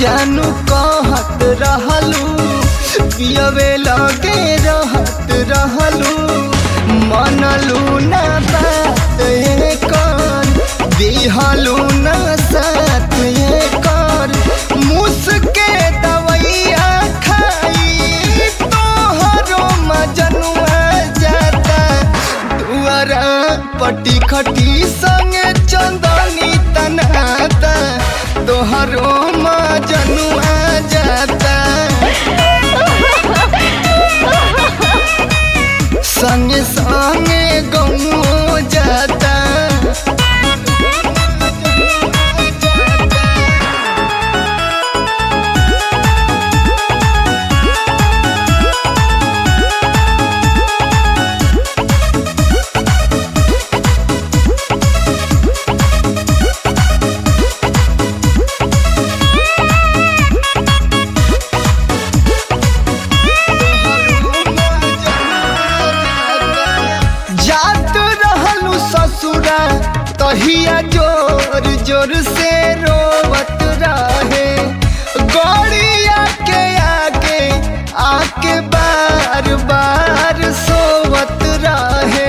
जानू कहत रहलू पियवे लगे रहत रहलू मनलू ना बात कर दिहलू ना साथ कर मुसके दवैया खाई तोहरो मजनुआ जाता दुआरा पटी खटी संगे चंदनी तनाता तोहरो मजनुआ जाता संगे संगे गमो जाता जात रहलू ससुरा तहिया जोर जोर से रोवत रहे गड़िया के आगे आके बार बार सोवत रहे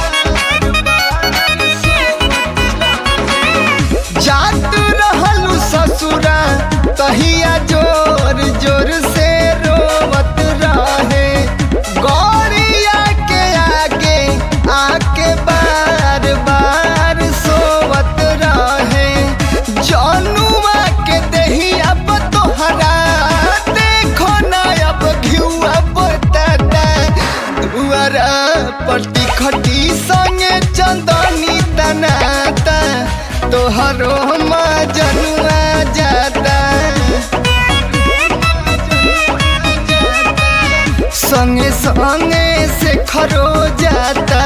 जात रहलू ससुरा तहिया जोर जोर से रोवत रहे गौरिया के आगे आके बार बार सोवत रहे जनुआ के दही अब तोहरा देखो ना अब घिउआ बताता दुआरा पट्टी खटी संगे चंदनी तनाता तोहरो मजनुआ जाता संगे संगे से खरो जाता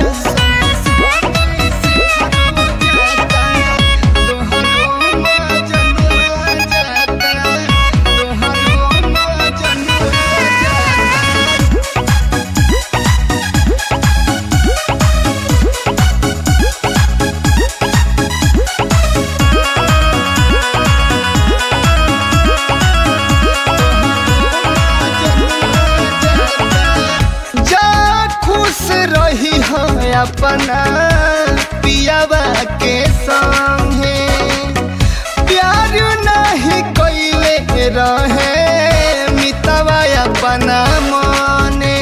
जा खुश रही हो अपना पियावा के संगे प्यार नहीं कैले रहे मितवा अपना मने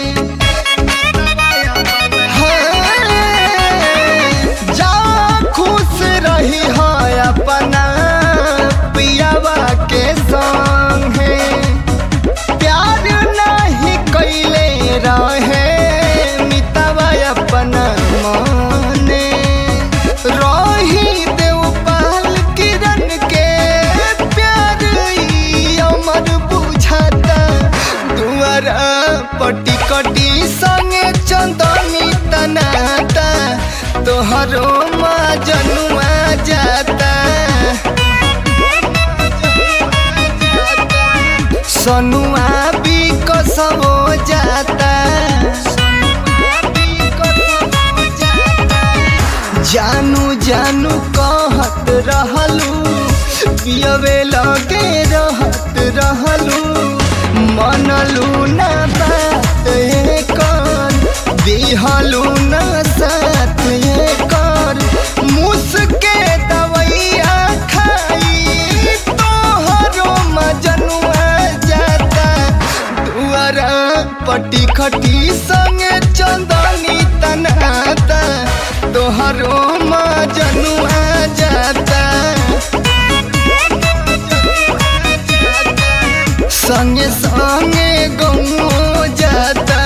हाँ, जा खुश रही हो अपना पियावा के संगे प्यार नहीं कैले रहे मितवा अपना मने रही देवपाल किरण के प्यार ई अमर बुझाता दुआरा पटी कटी संगे चंदनी तनाता तोहरो मजनुआ जाता सनुआ भी कसमो जाता जानू जानू कहत रहलू पियवे लगे रहत रहलू मनलू ना बात कर दिहलू ना साथ कर मुसके दवैया खाई तोहरो मजनुआ जाता दुआरा पटी खटी संगे चंदनी तनाता तोहरो मजनुआ जाता संगे संगे गमो जाता